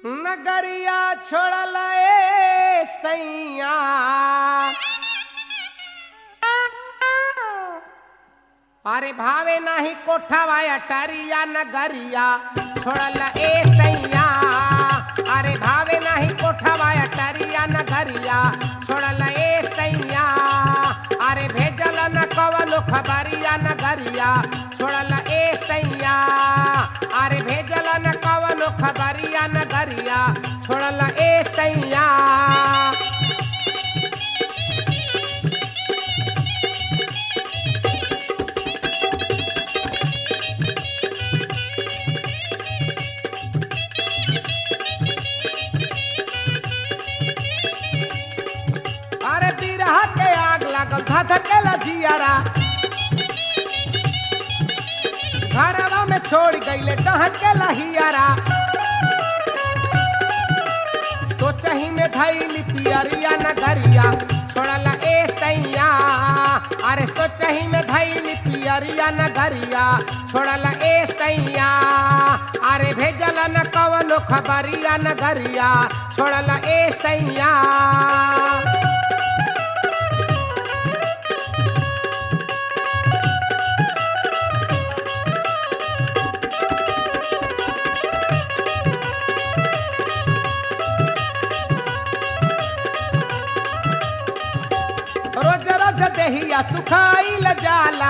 नगरिया छोड़ल ए सैया अरे भावे नाही कोठावा अटारिया नगरिया छोड़ल ए सैया अरे भावे नाही कोठावा अटारिया नगरिया छोड़ल ए सैया अरे भेजल न कवनो खबरिया नगरिया छोड़ल ए सैया अरे भेजल न कवनो खबरिया नगरिया छोड़ल ए सैया अरे बिरहा के आग लागल धधकेला जियारा घरवा में छोड़ गईले डहकेला हियारा सोचही में धैली पियरिया नगरिया छोड़ला ए सैया अरे सोचही में धैली पियरिया नगरिया छोड़ला ए सैया अरे भेजल न कवनो खबरिया नगरिया छोड़ला ए सैया रोज रोज देहिया सुखाइल जाला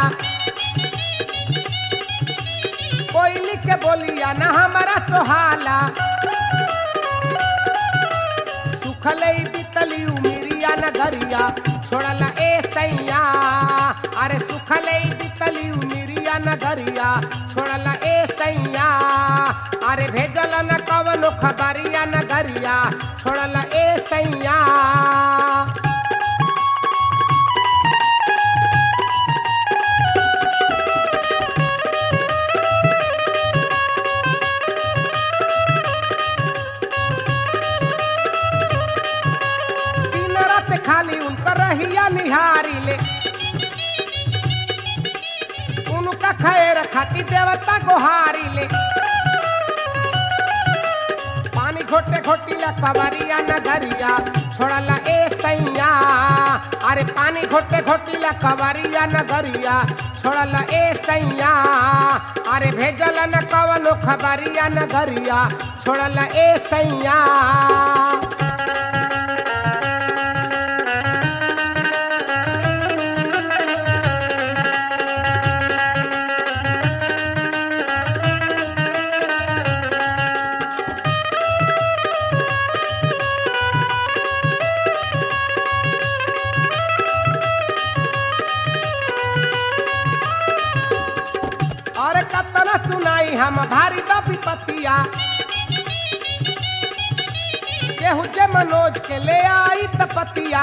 कोयली के बोलिया न हमारा सोहाला सुखले बितली उमिरिया न गरिया छोड़ला ए सैया अरे सुखले बितली उमिरिया न गरिया छोड़ला ए सैया अरे भेजल न कवनो खबरिया न गरिया छोड़ला ए सैया दिन रात खाली उनकर रहिया निहारी ले उनका खैर खाती देवता गोहारी ले पानी घोटे घोटीला कवरिया नगरिया छोड़ला ए सैया अरे पानी घोटे घोटीला कवरिया नगरिया छोड़ला ए सैया अरे भेजल न कवनो खबरिया नगरिया छोड़ला ए सैया और कतना सुनाई हम भारी बापी पतिया केहू के मनोज के ले आई त पतिया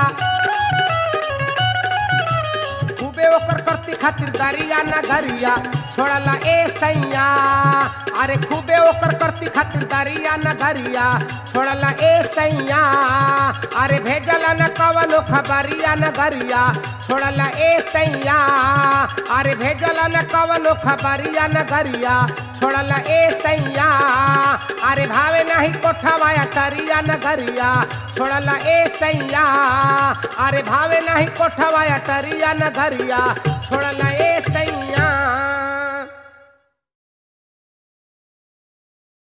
खूबे ओकर करती खातिर दारिया ना घरिया छोड़ला ए सैया अरे खूबे ओकर करती खातिर दारिया ना घरिया छोड़ला ए सैया अरे भेजला न कवनो खबरिया न घरिया छोड़ला ए सैया अरे भेजला न कवनो खबरिया न घरिया छोड़ला ए सैया अरे भावे नाही कोठवा टरिया न घरिया छोड़ला ए सैया अरे भावे नाही कोठवा टरिया न घरिया छोड़ला ए सैया